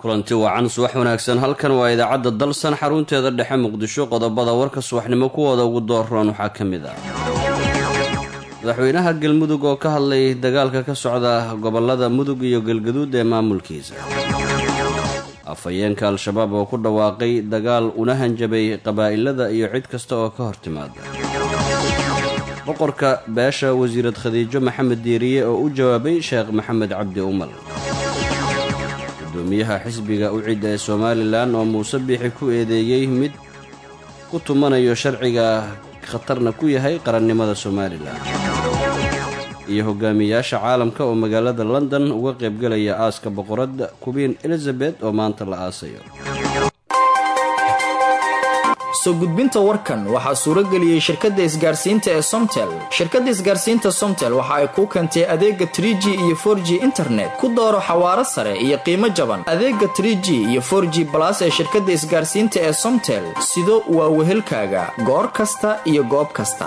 kulanti wacan subax wanaagsan halkan waa idaacadda dalsan xarunteeda dhexe muqdisho qodobada warka subaxnimo kuwooda ugu dooroon waxaa ka mid ah madaxweynaha galmudug oo ka hadlay dagaalka ka socda gobolada mudug iyo galgaduud ee maamulkiisa afhayeenka al-shabaab oo ku dhawaaqay dagaal una hanjabay qabaa'ilada iyo cid kasta oo ka hor timaada boqorka beesha wasiirad khadiijo maxamed diiriye oo u jawaabay sheekh maxamed cabdi umal gudoomiyaha xisbiga ucid ee somalilan oo muuse biixi ku eedeeyey mid ku tumanayo sharciga khatarna ku yahay qarannimada somalilan iyo hogaamiyayaasha caalamka oo magaalada london uga qaybgelaya aaska boqoradda kubiin elizabeth oo maanta la aasayo soo gudbinta warkan waxaa suurageliyey shirkadda isgaarsiinta ee somtel shirkadda isgaarsiinta somtel waxa ay kuu keentay adeega tr g iyo for g internet ku dooro xawaaro sare iyo qiimo jaban adeega tr g iyo for g balas ee shirkadda isgaarsiinta ee somtel sido waa wehelkaaga goor kasta iyo goob kasta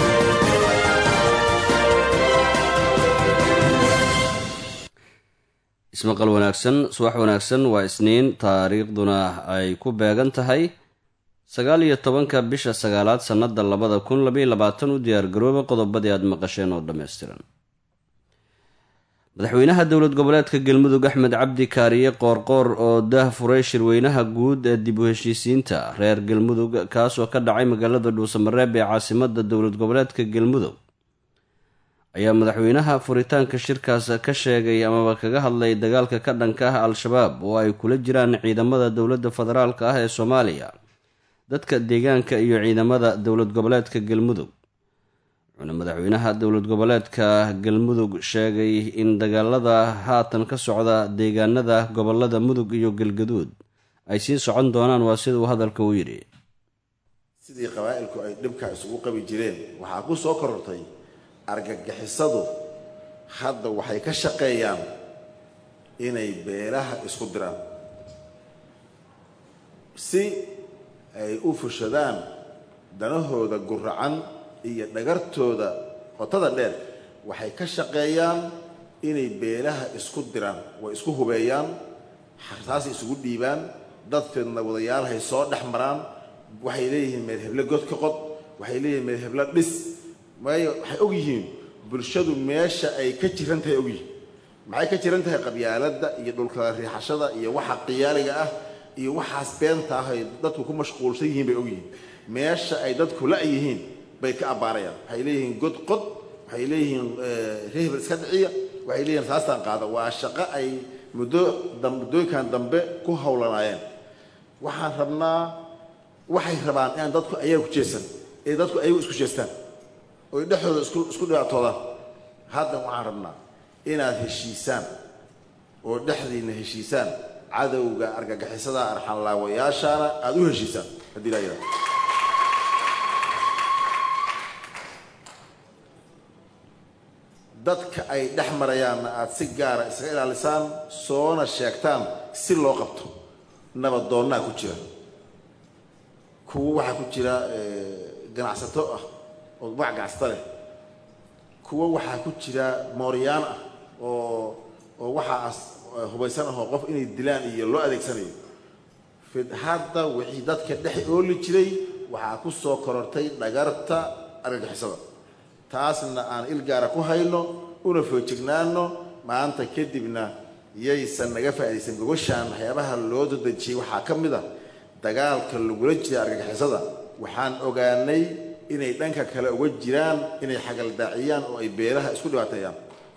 ismaqal wanaagsan subax wanaagsan waa isniin taariikhduna ay ku beegan tahay sagaal iyo tobanka bisha sagaalaad sannada labada kun labaiyo labaatan u diyaargarooba qodobadii aada maqasheen oo dhammaystiran madaxweynaha dowlad goboleedka galmudug axmed cabdi kaariye qoorqoor oo daah furay shirweynaha guud ee dib u heshiisiinta reer galmudug kaasoo ka dhacay magaalada dhuusamareeb ee caasimada dowlad goboleedka galmudug ayaa madaxweynaha furitaanka shirkaas ka sheegay amaba kaga hadlay dagaalka ka dhanka ah al-shabaab oo ay kula jiraan ciidamada dowladda federaalka ah ee soomaaliya dadka deegaanka iyo ciidamada dowlad goboleedka galmudug wuxuuna madaxweynaha dowlad goboleedka galmudug sheegay in dagaalada haatan ka socda deegaanada gobolada mudug iyo galgaduud ay sii socon doonaan waa sida uu hadalka u yidhi sidii qabaa'ilku ay dhibka isugu qabi jireen waxaa ku soo korortay argagixisadu hadda waxay ka shaqeeyaan inay beelaha isku diraan si ay u fushadaan danahooda guracan iyo dhagartooda qotada dheer waxay ka shaqeeyaan inay beelaha isku diraan way isku hubeeyaan xarsaasay isugu dhiibaan dadkeedna wadayaalahay soo dhex maraan waxay leeyihiin meel heble god ka qod waxay leeyihiin meel heble dhis waayo waxay og yihiin bulshadu meesha ay ka jiran tahay og yihiin maxay ka jiran tahay qabyaaladda iyo dhulkala riixashada iyo waxa qiyaaliga ah iyo waxaas beenta ah ay dadku ku mashquulsan yihiin bay og yihiin meesha ay dadku la-yihiin bay ka abbaarayaan waxay leeyihiin god qod waxay leeyihiin rehbel iska dhiciya waxay leeyihin saastaan qaada waa shaqo ay muddo muddooyinkan dambe ku howlanaayeen waxaan rabnaa waxay rabaan inaan dadku ayaga ku jeesan ee dadku ayagu isku jeestaan oy dhexdooda isku dhibaatoodaan hadda waxaan rabnaa inaad heshiisaan oo dhexdiinna heshiisaan cadowga argagixisada arxanlaawayaashaana aada u heshiisaan haddii laa yidhahdo dadka ay dhex marayaanna aada si gaara isaga ilaalisaan soona sheegtaan si loo qabto nabadoonnaa ku jira kuwo waxaa ku jira ganacsato ah oo magac ganacsata leh kuwo waxaa ku jira mooryaan ah oo oo waxaas hubaysan ahoo qof inay dilaan iyo loo adeegsanayo fid hadda wixii dadka dhex ooli jiray waxaa ku soo korortay dhagarta argagixisada taasna aan ilgaara ku hayno una foojignaano maanta kadibna yaysan naga faa'iidaysan gogoshaan waxyaabaha loo dadejiyey waxaa ka mid a dagaalka lagula jira argagixisada waxaan ogaanay inay dhanka kale uga jiraan inay xagaldaaciyaan oo ay beelaha isku dhibaateeyaan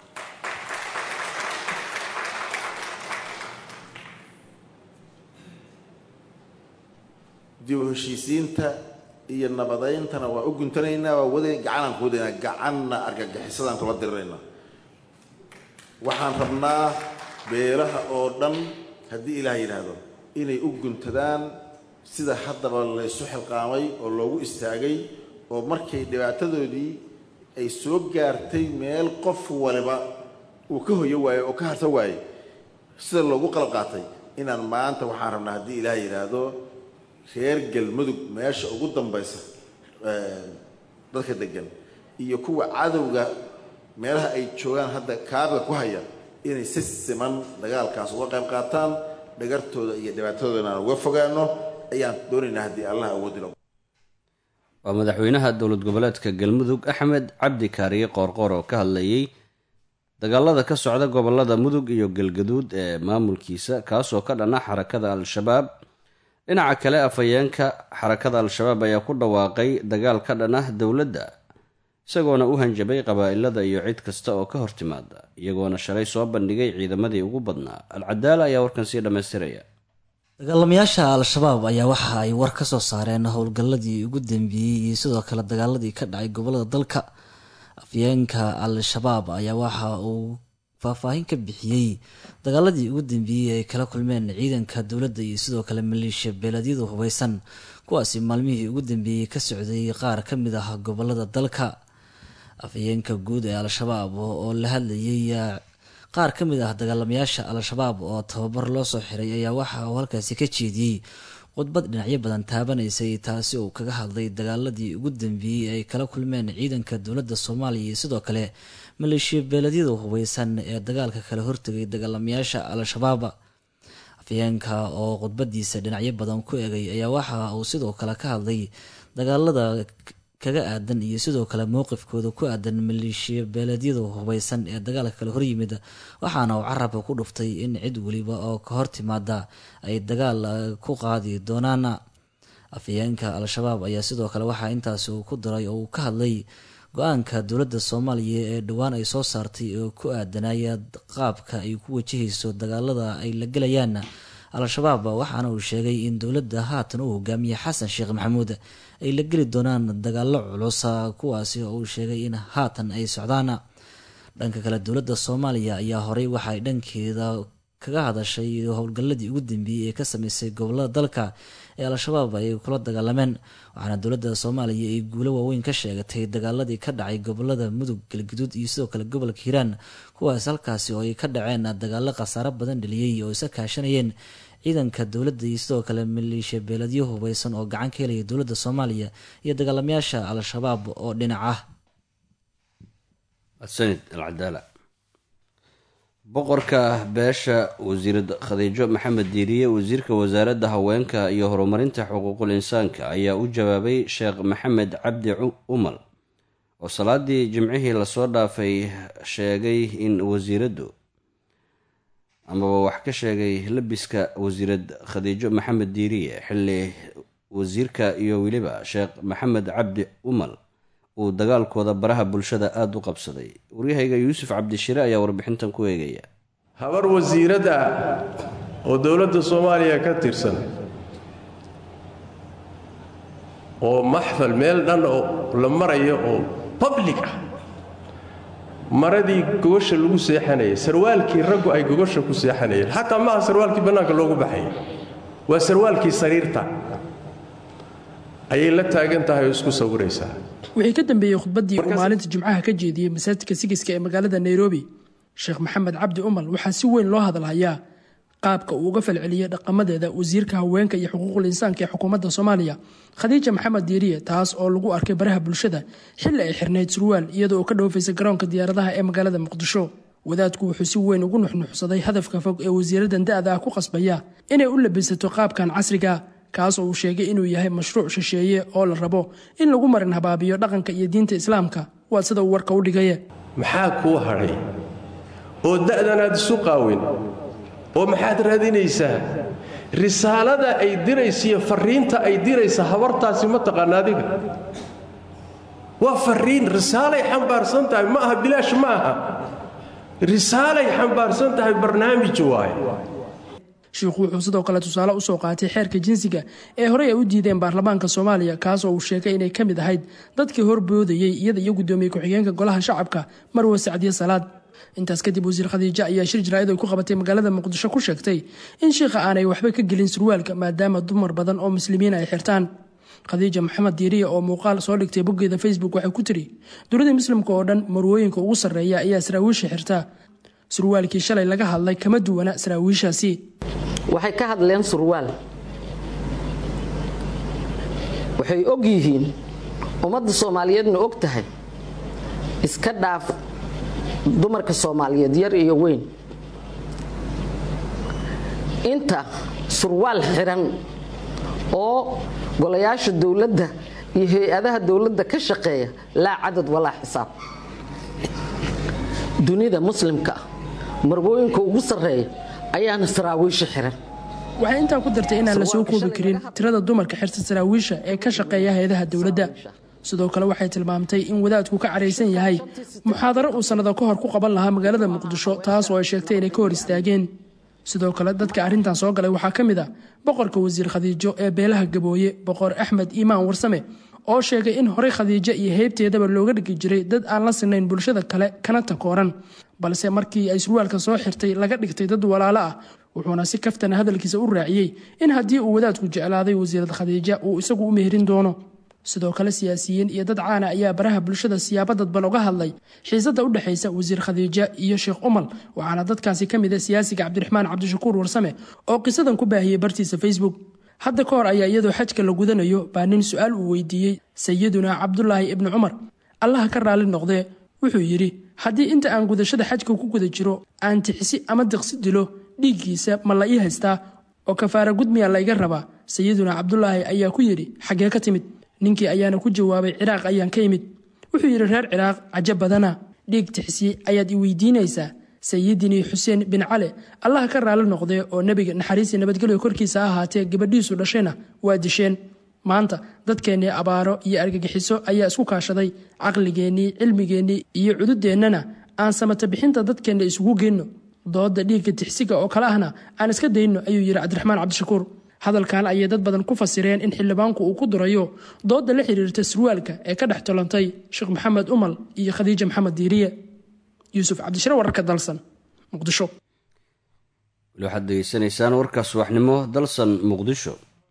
dib u heshiisiinta iyo nabadayntana waa u guntanaynaa waa wada gacanaan ku wadaynaa gacanna argagixisadaan kula diriraynaa waxaan rabnaa beelaha oo dhan haddii ilaah yidhaahdo inay u guntadaan sida haddaba laysu xilqaamay oo loogu istaagay oo markay dhibaatadoodii ay soo gaartay meel qof waliba uu ka hoyo waayo oo ka harsan waayey sida loogu qalab qaatay inaan maanta waxaan rabnaa haddii ilaah yidhaahdo reer galmudug meesha ugu dambaysa dadka degan iyo kuwa cadowga meelaha ay joogaan hadda kaabiga ku haya inay si siman dagaalkaas uga qayb qaataan dhagartooda iyo dhibaatadoodana aan uga fogaano ayaan doonaynaa haddii allah awoodilo waa madaxweynaha dowlad goboleedka galmudug axmed cabdi kaariye qoorqoor oo ka hadlayay dagaalada ka socda gobolada mudug iyo galgaduud ee maamulkiisa kaasoo ka dhana xarakada al-shabaab dhinaca kale afhayeenka xarakada al-shabaab ayaa ku dhawaaqay dagaal ka dhan ah dowladda isagoona u hanjabay qabaa'ilada iyo cid kasta oo ka hortimaada iyagoona shalay soo bandhigay ciidamadii ugu badnaa al-cadaala ayaa warkan sii dhammaystiraya dagaalamayaasha al-shabaab ayaa waxa ay war ka soo saareen howlgalladii ugu dambeeyey iyo sidoo kale dagaaladii ka dhacay gobolada dalka afyeenka al-shabaab ayaa waxa uu faahfaahin ka bixiyey dagaaladii ugu dambeeyey ay kala kulmeen ciidanka dowladda iyo sidoo kale maleeshiya beeleedyadu hubeysan kuwaasi maalmihii ugu dambeeyey ka socday qaar ka mid ah gobolada dalka afhayeenka guud ee al-shabaab oo la hadlayay qaar ka mid ah dagaalamayaasha al-shabaab oo tababar loo soo xiray ayaa waxa uu halkaasi ka jeediyey khudbad dhinacyo badan taabanaysay taasi uu kaga hadlay dagaaladii ugu dambeeyey ay kala kulmeen ciidanka dowladda soomaaliya iyo sidoo kale maleeshiya beeleedyada hubeysan ee dagaalka kala hortegay dagaalamayaasha al-shabaab afyeenka oo khudbadiisa dhinacyo badan ku egay ayaa waxa uu sidoo kale ka hadlay dagaalada kaga aadan iyo sidoo kale mowqifkooda ku aadan maleeshiya beeleedyada hubeysan ee dagaalka kale horyimid waxaana uu carabka ku dhuftay in cid weliba oo ka hor timaada ay dagaal ku qaadi doonaan afhayeenka al-shabaab ayaa sidoo kale waxaa intaasi uu ku daray oo uu ka hadlay go-aanka dowladda soomaaliya ee dhowaan ay soo saartay oo ku aadanaya qaabka ay ku wajahayso dagaalada ay la gelayaan al-shabaab waxaana uu sheegay in dowladda haatan uu hogaamiye xasan sheekh maxamuud ay la geli doonaan dagaalo culus kuwaasi oo uu sheegay in haatan ay socdaan dhanka kale dowladda soomaaliya ayaa horey waxaay dhankeeda kaga hadashay howlgalladii ugu dambeeyey ee ka sameysay gobolada dalka ee al-shabaab ay kula dagaalameen waxaana dowladda soomaaliya ay guulo waaweyn ka sheegatay dagaaladii ka dhacay gobolada mudug galgaduud iyo sidoo kale gobolka hiiraan kuwaas halkaasi oo ay ka dhaceen dagaalo khasaaro badan dheliyey oo isa kaashanayeen ciidanka dowladda iyo sidoo kale maleeshiya beeladyo hubeysan oo gacan ka helaya dowladda soomaaliya iyo dagaalamayaasha al-shabaab oo dhinac ah sanid alcadaala boqorka beesha wasiirad khadiijo maxamed diiriye wasiirka wasaaradda haweenka iyo horumarinta xuquuqul insaanka ayaa u jawaabay sheekh maxamed cabdi umal oo salaadii jimcihii lasoo dhaafay sheegay in wasiiraddu amaba wax ka sheegay labiska wasiirad khadiijo maxamed diiriye xilli wasiirka iyo weliba sheekh maxamed cabdi umal uu dagaalkooda baraha bulshada aada u qabsaday waryahayga yuusuf cabdishire ayaa warbixintan ku eegaya habar wasiirad ah oo dowladda soomaaliya ka tirsan oo maxfal meel dhan oo la marayo oo public ah maradii gogosha lagu seexanayay sarwaalkii raggu ay gogosha ku seexanayeen xataa maaha sarwaalkii bannaanka loogu baxaya waa sarwaalkii sariirta ayay la taagan tahay oo isku sawiraysaa wixii ka dambeeyey khudbaddii uu maalinta jimcaha ka jeediyey masaajidka sigiska ee magaalada nairobi sheekh maxamed cabdi umal waxaa si weyn loo hadalhayaa qaabka uu uga falceliyey dhaqamadeeda wasiirka haweenka iyo xuquuqul insaanka ee xukuumadda soomaaliya khadiija maxamed diiriye taas oo lagu arkay baraha bulshada xilli ay xirnayd surwaal iyadoo uu ka dhoofaysay garoonka diyaaradaha ee magaalada muqdisho wadaadku wuxuu si weyn ugu nuxnuxsaday hadafka fog ee wasiiradan da-da ah ku qasbaya inay u labisato qaabkan casriga kaas oo uu sheegay inuu yahay mashruuc shisheeye oo la rabo in lagu marin habaabiyo dhaqanka iyo diinta islaamka waa sida uu warka u dhigaye maxaa kuu hadhay oo da'danaad isu qaawin oo maxaad raadinaysaa risaalada ay diraysa iyo farriinta ay diraysa habartaasi ma taqaana adiga waa farriin risaalay xambaarsan tahay ma aha bilaash ma aha risaalay xambaarsan tahay barnaamij waaye shiikhu wuxuu sidoo kale tusaale usoo qaatay xeerka jinsiga ee horey ay u diideen baarlamaanka soomaaliya kaas oo uu sheegay inay ka mid ahayd dadkii horboodayey iyada iyo guddoomiye ku-xigeenka golaha shacabka marwe sacdiye salaad intaas kadib wasiir khadiijo ayaa shir jaraa'id ay ku qabatay magaalada muqdisho ku sheegtay in shiikha aanay waxba ka gelin surwaalka maadaama dumar badan oo muslimiin ay xirtaan khadiija maxamed diiriya oo muuqaal soo dhigtay boggeeda facebook waxay ku tiri dunida muslimka oo dhan marwooyinka ugu sarreeya ayaa saraawiisha xirtaa surwaalkii shalay laga hadlay kama duwana saraawiishaasi waxay ka hadleen surwaal waxay og yihiin ummadda soomaaliyeedna og tahay iska dhaaf dumarka soomaaliyeed yar iyo weyn inta surwaal xiran oo golayaasha dowladda iyo hay-adaha dowladda ka shaqeeya laa cadad walaa xisaab dunida muslimka ah marwooyinka ugu sarreeya ayaana saraawiisha xiran waxay intaa ku dartay inaan la soo koobi karin tirada dumarka xirta saraawiisha ee ka shaqeeya hay-adaha dowladda sidoo kale waxay tilmaamtay in wadaadku ka caraysan yahay muxaadaro uu sannado ka hor ku qaban lahaa magaalada muqdisho taas oo ay sheegtay inay ka hor istaageen sidoo kale dadka arrintan soo galay waxaa ka mid a boqorka wasiir khadiijo ee beelaha gabooye boqor axmed iimaan warsame oo sheegay in horey khadiijo iyo heybteedaba looga dhigi jiray dad aan la sinayn bulshada kale kana takooran balse markii ay surwaalka soo xirtay laga dhigtay dad walaalo ah wuxuuna si kaftana hadalkiisa u raaciyey in haddii uu wadaadku jeclaaday wasiirad khadiija uu isagu u meherin doono sidoo kale siyaasiyiin iyo dad caana ayaa baraha bulshada siyaabo dadban uga hadlay xiisada u dhexaysa wasiir khadiija iyo sheekh umal waxaana dadkaasi ka mid a siyaasiga cabdiraxmaan cabdishakuur warsame oo qisadan ku baahiyey bartiisa facebook hadda ka hor ayaa iyadoo xajka la gudanayo baa nin su-aal uu weydiiyey sayiduna cabdulaahi ibni cumar allaha ka raali noqdee wuxuu yidhi haddii inta aan gudashada xajka ku guda jiro aan tixsi ama diqsi dilo dhiiggiisa ma la ii haystaa oo kafaara gudmiya layga rabaa sayiduna cabdulaahi ayaa ku yidhi xaggee ka timid ninkii ayaana ku jawaabay ciraaq ayaan ka imid wuxuu yidhi reer ciraaq cajo badana dhiig tixsi ayaad i weydiinaysaa sayidinii xuseen bin cali allaha ka raali noqdee oo nebiga naxariisii nabadgelyo korkiisa ahaatee gabadhiisu dhashayna waa disheen maanta dadkeennii abaaro iyo argagixiso ayaa isku kaashaday caqligeennii cilmigeennii iyo cududeennana aan samata bixinta dadkeenna isugu geyno dooda dhiigga tixsiga oo kale ahna aan iska dayno ayuu yidhi cabdiraxmaan cabdishakuur hadalkan ayay dad badan ku fasireen in xildhibaanku uu ku durayo dooda la xiriirta surwaalka ee ka dhex tolantay sheekh maxamed umal iyo khadiija maxamed diiriye yuusuf cabdishire wararka dalsan muqdisho weli waxaad degeysanaysaan warka subaxnimo dalsan muqdisho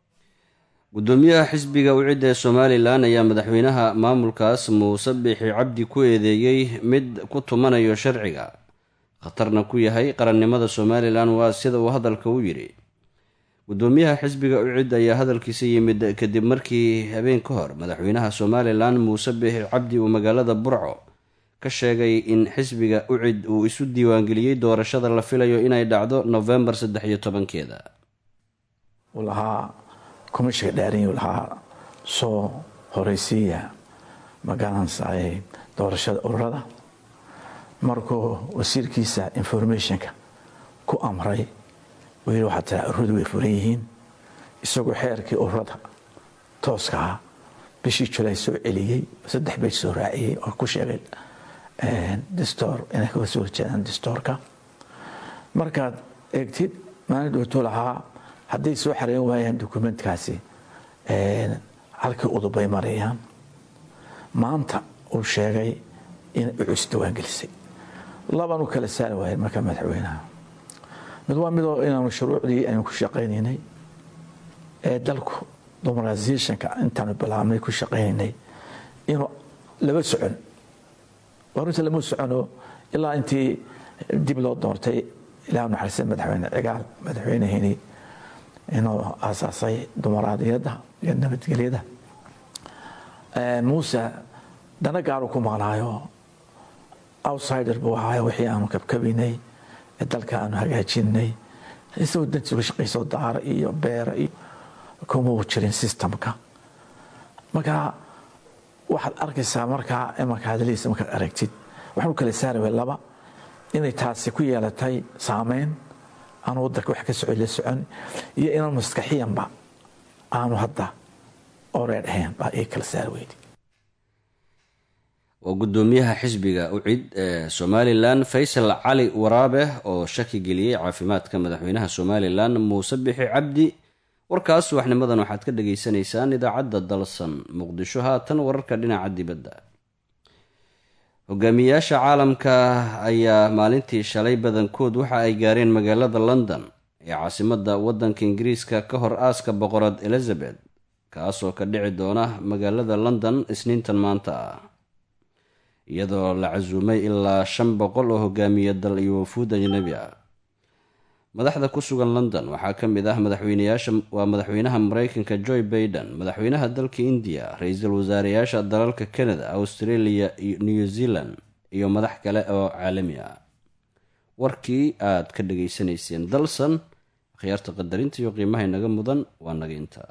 gudoomiyaha xisbiga wicida ee somalilan ayaa madaxweynaha maamulkaas muuse biixi cabdi ku eedeeyey mid ku tumanayo sharciga khatarna ku yahay qarannimada somalilan waa sida uu hadalka u yidhi gudoomiyaha xisbiga ucid ayaa hadalkiisa yimid kadib markii habeen ka hor madaxweynaha somalilan muuse biixi cabdi uu magaalada burco ka sheegay in xisbiga ucid uu isu diiwaangeliyey doorashada la filayo inay dhacdo novembar saddex iyo tobankeeda uu lahaa komishiga dhaarin uu lahaa soo horeysiiya magaranaysa doorashada ururada markuu wasiirkiisa informationka ku amray uu yidhi waxaa tiraa ururadu way furan yihiin isagoo xeerkii ururada tooska ah bishii julay soo celiyey saddex beej soo raaciyey oo ku sheegay distoor inay kaga soo horjeedaan distoorka markaad eegtid maalin dhowtuu lahaa hadday soo xareyn waayaan dokumentkaasi halkii udubay marayaan maanta uu sheegay inay ucus diiwaangelisay laban u kala saari waayeen marka madaxweynaha mid waa midoo inaanu shuruucdii aynu ku shaqaynaynay ee dalku domaraisationka intaanu bilaabnay ku shaqaynaynay inuu laba socon runta lama socono ilaa intii dib loo doortay ilaah naxariista madaxweyne cigaal madaxweyneheni inuu aasaasay dumaraadiyadda iyo nabadgelyada muuse dana gaaru ku maqnaayo outsider buu ahaayo wixii aanu kabkabinay ee dalka aanu hagaajinay isagoo dantiisu ka shaqayso daara iyo beera iyo kuma u jirin systemka marka waxaad arkaysaa markaa imanka hadaladiisa markaad aragtid waxaan u kala saari way laba inay taasi ku yeelatay saameyn aanu wadanka wax ka socon la socon iyo inaan maskaxiyanba aanu hadda oreer ahayn baa ii kala saari weydi waa gudoomiyaha xisbiga ucid ee somalilan faysal cali waraabe oo shaki geliyey caafimaadka madaxweynaha somalilan muuse bixi cabdi warkaas subaxnimadan waxaad ka dhageysanaysaan idaacadda dalsan muqdisho haatan wararka dhinaca dibadda hogaamiyayaasha caalamka ayaa maalintii shalay badankood waxa ay gaareen magaalada london ee caasimadda waddanka ingiriiska ka hor aaska boqorad elizabeth kaasoo ka dhici doona magaalada london isniintan maanta ah iyadoo la casuumay ilaa shan boqol oo hogaamiya dal iyo wafuud ajnabi ah madaxda ku sugan london waxaa ka mid ah madaxweynayaasha waa madaxweynaha mareykanka joe baiden madaxweynaha dalka indiya ra-iisul wasaareyaasha dalalka canada australia iyo new zealand iyo madax kale oo caalami ah warkii aad ka dhageysanayseen dalsan akhyaarta qadarinta iyo qiimaha inaga mudan waa naga intaa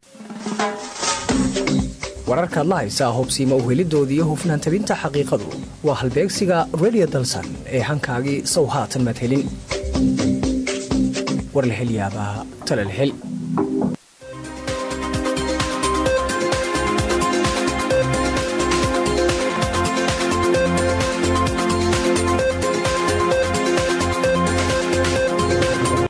wararkaad la haysaa hubsiima uhelidoodii iyo hufnaan tabinta xaqiiqadu waa halbeegsiga redio dalsan ee hankaagii sow haatan madhelin warlahelyaabaa talalhel